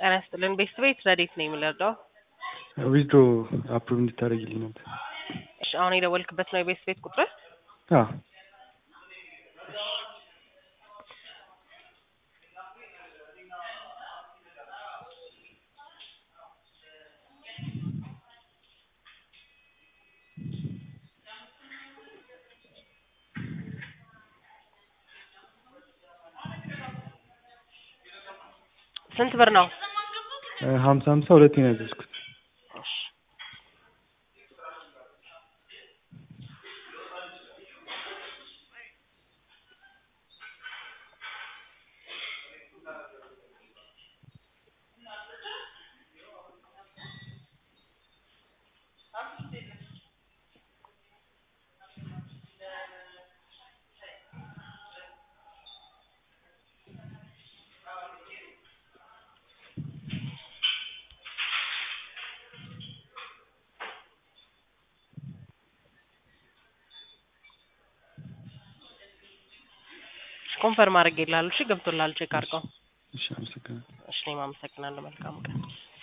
ጤና ይስጥልን ቤስት ቤት ረዴት ነው የምንረዳው? ዊዝድሮ አፕሩቭ እንድታደርግልኝ ነበር። እሺ አሁን የደወልክበት ነው የቤስት ቤት ቁጥር? አዎ ስንት ብር ነው? ሀምሳ ሀምሳ ሁለቴ ነው ያዘዝኩት። ኮንፈርም አድርጌልሃለሁ። እሺ ገብቶልሃል። ቼክ አድርገው። እሺ አመሰግናለሁ። እሺ እኔም አመሰግናለሁ። መልካም ቀን